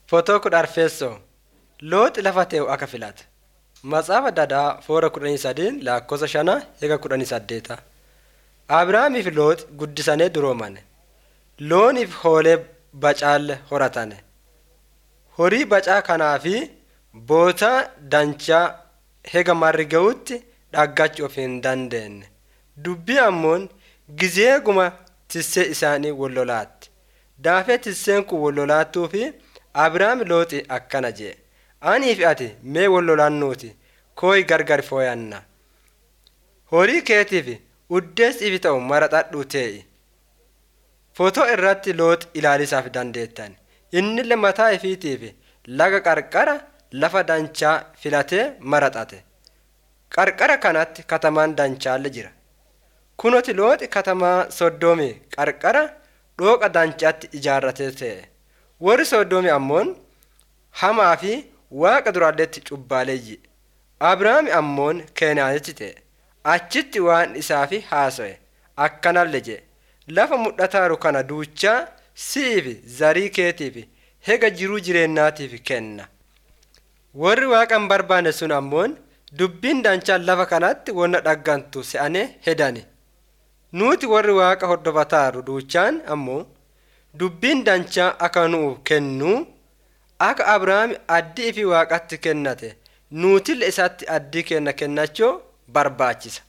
Footoo kudha arfeessoo Looxi lafa tee'u akka filate. Matsaafaa Dadaa foora kudhanii sadiin lakkoofsa shana eega kudhanii saddeeta. Abrahaamiif Looxi guddisanii duroomane. Looniif hoolee bacaalle horatane. Horii bacaa kanaa fi bootaa danchaa hega marri ga'utti dhaggachuu of hin dandeenye. Dubbii ammoon gizeeguma tissee isaanii wallolaatti. Daafee tisseen kun wallolaattuu fi Abrahaam Looxi akkana jee. Anii fi ati mee wallolaannuuti kooyi gargar fooyanna. Horii keetiif uddeessiif ta'u maraxadhuu tee'i. Footoo irratti Looxi ilaalisaaf dandeettan. Innillee mataa ifiitiif laga qarqara lafa danchaa filatee maraxate. Qarqara kanatti katamaan dancaalle jira. Kunoti Looxi katamaa Soddoomii qarqara dhooqa dancaatti ijaarratee ta'e. Warri Soddoomii ammoon hamaa fi waaqa duraalleetti cubbaaleeyyi. Abrahaam ammoon Keenaanitti ta'e. Achitti waan isaafi haaso'e. Akkanallee jee. Lafa mul'ataaru kana duuchaa si'iif zarii keetiif hega jiruu jireenyaatiif kenna. Warri waaqa hin barbaanne sun ammoon dubbiin danchaan lafa kanatti wanna dhaggantu se'anee hedani. Nuti warri waaqa hordofataaru duuchaan ammoo dubbiin danchaa akka nu'u kennuu akka Abrahaam addii fi waaqatti kennate nuutille isaatti addii kenna kennachuu barbaachisa.